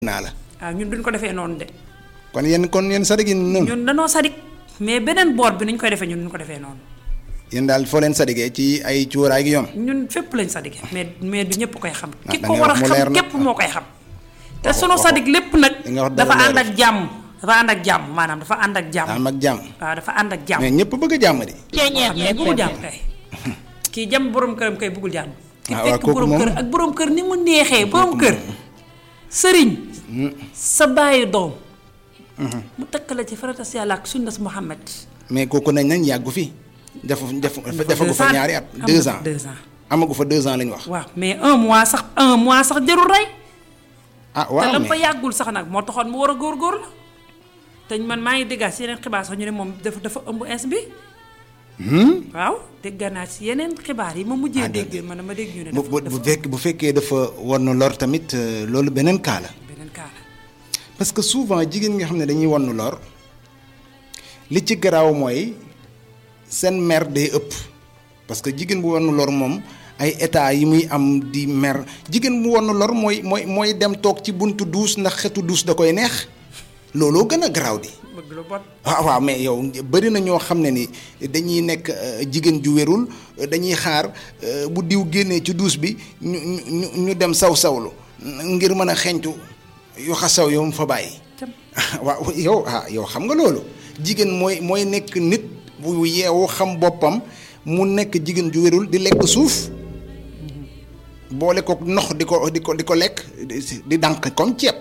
naa la waaw ñun duñ ko defee noonu de kon yéen kon yéen sadik yi noonu ñun danoo sadik mais beneen boor bi ni ñu koy defee ñun duñ ko defee noonu yéen daal foo leen sadigee ci ay cuuraay gi yoom ñun fépp lañ sadige mais mais du ñëpp koy xam Ah, ki da ko ngay war a wax mu leer xam na. képp moo koy xam te Waxu- sunu waxu- sadik lépp nag li nga wax dara dafa ànd leer. ak jàmm dafa ànd ak jàmm maanaam dafa ànd ak jàmm am ak jàmm waaw dafa ànd ak jàmm mais ñëpp bëgg a jàmm di xam ne bëggul jàmm kay kii jàmm borom këram kay bëggul jàmm ki Ah, waaw, fekk kooku borom moom- kër ak borom kër ni mu neexee borom kër sëriñ sa bàyyi doom mu takkale ci faratas yàlla ak sunnas Muhammad mais kooku nañ nañ yàggu fi def def defagu fa ñaari at am deux na ans deux ans amagu fa deux ans lañ wax waaw mais un mois sax un mois sax jarul rey ah te waaw lam fa mais yàggul sax nag moo taxoon mu war a góor-góor la te man maa ngi déggaat si yeneen xibaar sax ñu ne moom dafa dafa ëmb ins bi waaw dégg naa si yeneen xibaar yi ma mujjee Ah, dégg dégg. man dama dégg ñu ne bu dafa bu bu dafa fekk bu fekkee dafa war na lor tamit euh, loolu beneen kaa la beneen kaa la parce que souvent jigéen nga xam ne dañuy wannu lor li ci garaaw mooy seen mer day ëpp parce que jigéen bu wannu lor moom ay état yi muy am di mer jigéen bu wannu lor mooy mooy mooy dem toog ci buntu duus ndax xetu duus da koy neex looloo gën a garaaw di bëgg lu bon waaw waaw mais yow bëri na ñoo xam ne ni dañuy nekk euh, jigéen ju wérul euh, dañuy xaar euh, bu diw génnee ci duus bi ñu ñu ñu ñu dem saw sawlu ngir mën a xeeñtu yu xasaw yow mu fa bàyyi. cam waaw yow ah yow xam nga loolu jigéen mooy mooy nekk nit bu yeewu xam boppam mu nekk jigéen ju wérul di lekk suuf boole ko nox di ko di ko di ko lekk di di dànq comme ceeb.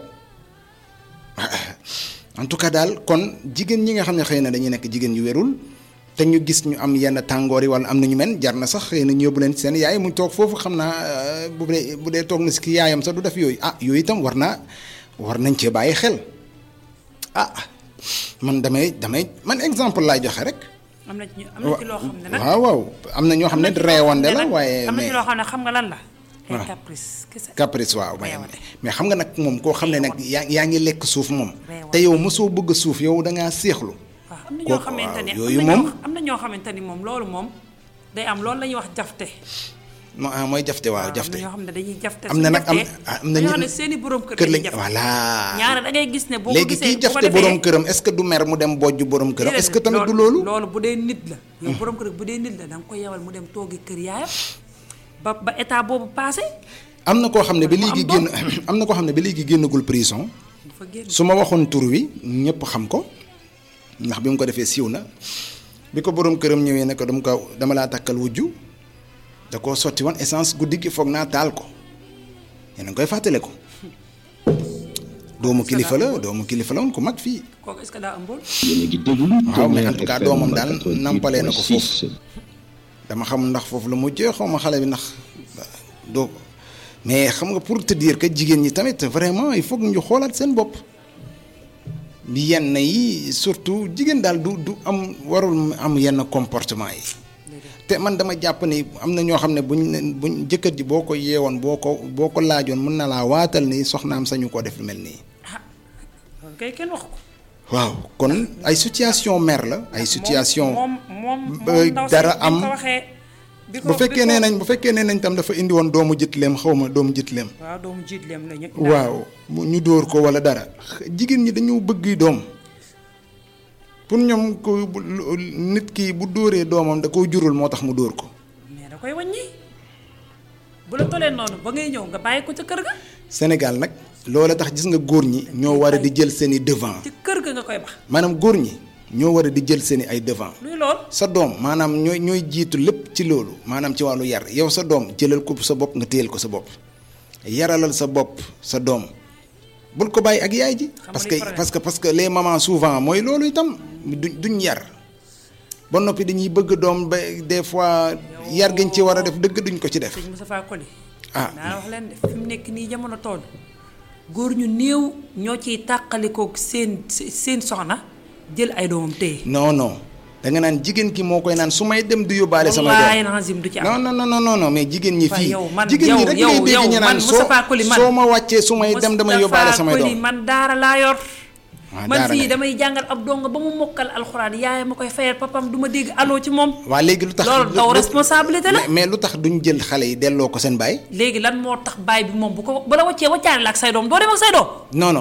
en tout cas daal kon jigéen ñi nga xam ne xëy na dañuy nekk jigéen yu wérul te ñu gis ñu am yenn tàngoor yi wala am na ñu men jar na sax xëy na ñu yóbbu leen seen yaay mu toog foofu xam naa euh, bu dee bu dee toog na si ki yaayam sax du def yooyu ah yooyu itam war naa war nañ cee bàyyi xel ah man damay damay man exemple laay joxe rek. am na ci am na ci loo xam ne nag waaw waaw am na ñoo xam ne am na ci loo reewande xam ne la nag- waaye am na mais ci loo xam ne xam nga lan la ay waaw. caprice kese caprice waaw mais Reewande. mais xam nga nag moom koo xam ne nag yaa yaa ngi lekk suuf moom. Reewande. te yow mosoo bëgg suuf yow da ngaa seexlu. waaw am na ñoo kooku xamante ni waaw, yooyu am na moom- ñoo- am na ñoo xamante ni moom loolu moom day am loolu la ñuy wax jafte mo ah mooy jafte waaw waaw jafte am na ñoo xam ne dañuy jafte am na nag am jaftee, am na dañoo ñu xam ne seeni borom kër kër lañuy lañ jafte voilà ñaare da ngay gis ne boo ko léegi gisee kii bu ko jafte defee- borom këram est-ce que du mer mu dem bojj borom këram est-ce que tamit du loolu loolu bu dee nit la yow borom kër bu dee nit la da nga koy yewal mu dem toogi kër yaayam ba ba état boobu passé am na koo xam ne ba mu am léegi doom. génn am na koo xam ne ba léegi génnagul prison bu fa génn su ma waxoon tur wi ñëpp xam ko ndax bi mu ko defee siiw na bi ko borom këram ñëwee ne ko dama ko dama laa takkal wujju da koo sotti woon essence guddi gi foog naa taal ko yéen a ngi koy fàttale ko doomu kilifa la doomu kilifa la woon ku mag fii kooku est-ce que daa ëmboon yéen a ngi déglu waaw mais en Tonnerre tout cas FM doomam daal 88.6. nampalee na ko foofu. dama xam ndax foofu la mujjee xaw ma xale bi ndax doo mais xam nga pour te dire que jigéen ñi tamit vraiment il faut que ñu xoolaat seen bopp bi yenn yi surtout jigéen daal du du am warul am yenn comportement yi te man dama jàpp ni am na ñoo xam ne buñ leen buñ jëkkër ji boo ko yeewoon boo ko boo ko laajoon mën na laa waatal ni soxnaam sañu ko def lu mel nii ah loolu kay kenn wax ko waaw kon ay situation mère la ay situation moom moom ba moom ndaw si dara bi mu am ko waxee bi ko bu fekkee bi ko- nee nañ bu fekkee nee nañ tam dafa indi woon doomu jitleem xaw ma doomu jitleem waaw doomu jiit leem la ñu waaw mu ñu dóor ko wala dara jigéen ñi dañu bëgg doom pour ñoom ko bu- lu- nit ki bu dóoree doomam da koo jurul moo tax mu dóor ko mais da koy wàññi bu la tolee noonu ba ngay ñëw nga bàyyi ko ca kër ga Sénégal nag loola tax gis nga góor ñi ñoo war a di jël seeni devant ci kër ga nga koy bax maanaam góor ñi ñoo war a di jël seeni ay devant luy lool sa doom maanaam ñooy ñooy jiitu lépp ci loolu maanaam ci wàllu yar yow sa doom jëlal ko sa bopp nga téyel ko sa bopp yaralal sa bopp sa doom bul ko bàyyi ak yaay ji nga parce luy que problème? parce que parce que les mamans souvent mooy loolu itam duñ duñ yar ba noppi dañuy bëgg doom ba des fois yar gañ ci war a def dëgg duñ ko ci def sëñ Moustapha Koli ah naa wax leen de fi mu nekk nii jamono toll góor ñu néew ñoo ciy tàqalikook seen seen soxna jël ay doomam téye non non da nga naan jigéen ki moo koy naan su may dem du yóbbaale samay doom wallaahi nazim du ci am non non non non non mais jigéen ñi waaye fii yow man jigéen ñi yow rek yow ngay dégg yow ñu man naan soo Moustapha Koli man soo ma wàccee su may dem damay yóbbaale samay Moustapha Koli doom man daara laa yor waaw man daara fii nga. damay jàngal ab donga ba mu mokkal alxuraan yaayam ma koy fayal papam du ma dégg allo ci moom waa léegi lu tax loolu daw lu- responsabilité la mais mais lu tax duñ jël xale yi delloo ko seen baay léegi lan moo tax baay bi moom bu ko bu la waccee waccaale la ak say doom doo dem ak say doom non non